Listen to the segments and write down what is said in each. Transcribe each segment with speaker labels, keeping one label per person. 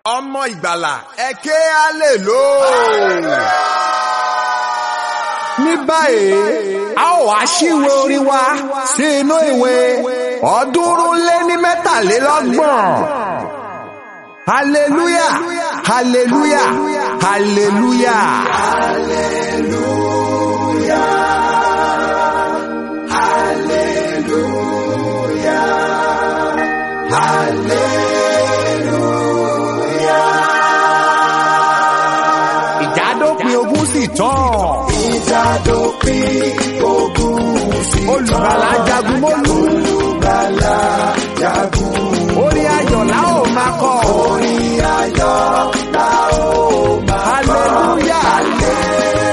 Speaker 1: ọmọ ìgbàlà ẹ ké alèlò. ní báyìí a ó wá ṣíwèé orin wa sí inú ìwé ọ̀ọ́dúnrún lé ní mẹ́tàlélọ́gbọ̀n. hallelujah hallelujah hallelujah. ìjádópin ogun sì tán.
Speaker 2: ìjádópin ogun sí tán.
Speaker 1: olùgbàlà jagun mólú.
Speaker 2: olùgbàlà jagun.
Speaker 1: orin ayọ̀ la ó máa kọ.
Speaker 2: orin ayọ̀ la ó máa kọ.
Speaker 1: hallelujah.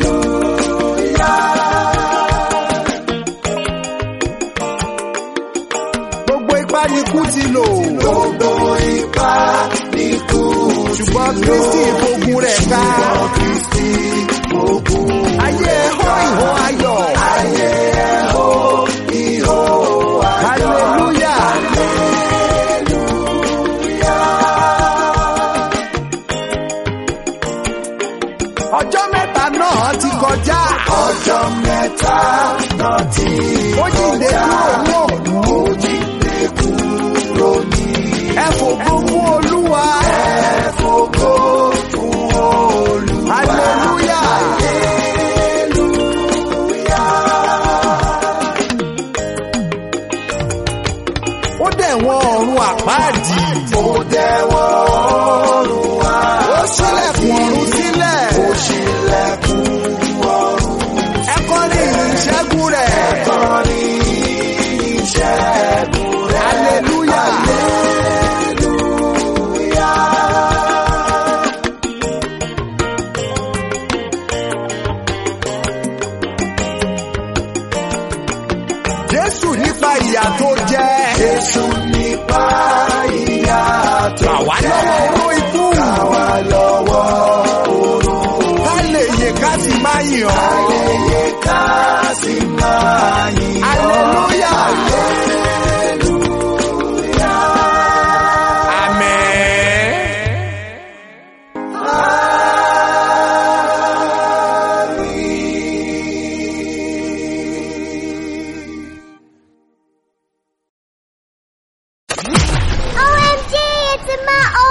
Speaker 1: gbogbo ipá ni kú ti lò.
Speaker 2: gbogbo ipá ní kú
Speaker 1: ṣùgbọ́n kristi ìfogun rẹ̀ ká.
Speaker 2: ṣùgbọ́n kristi ogun.
Speaker 1: ayé ẹ̀họ́ ìhó ayọ̀.
Speaker 2: ayé ẹ̀hó ìhó ayọ̀.
Speaker 1: hallelujah. ọjọ́ mẹ́ta náà ti kọjá.
Speaker 2: ọjọ́ mẹ́ta náà ti
Speaker 1: ó jíǹde kúrò ní òkú.
Speaker 2: ó jíǹde kúrò ní
Speaker 1: ẹ fògo fún olúwa.
Speaker 2: ẹ̀fọ́gó fún olúwa.
Speaker 1: hallelujah. ó dẹ̀ wọ́n ọ̀run àpáàdì.
Speaker 2: ó dẹ̀wọ́ ọ̀run wá.
Speaker 1: ó ṣílẹ̀kùn ọ̀run sílẹ̀.
Speaker 2: ó ṣílẹ̀kùn ọ̀run.
Speaker 1: ẹ kọrin ìṣẹ́gun rẹ̀.
Speaker 2: kọrin ìṣẹ́gun rẹ̀.
Speaker 1: hallelujah. jésù nípa ìyà tó jẹ.
Speaker 2: Jésù nípa ìyà tó
Speaker 1: àwa
Speaker 2: jẹ́.
Speaker 1: lọ́wọ́ oró ikú.
Speaker 2: Àwa lọ́wọ́ oró.
Speaker 1: ká lè yè ká sì máa yìn ọ́.
Speaker 2: Ayẹyẹ ká sì máa yìn ọ́.
Speaker 1: hallelujah. amen.
Speaker 3: OMG, it's in my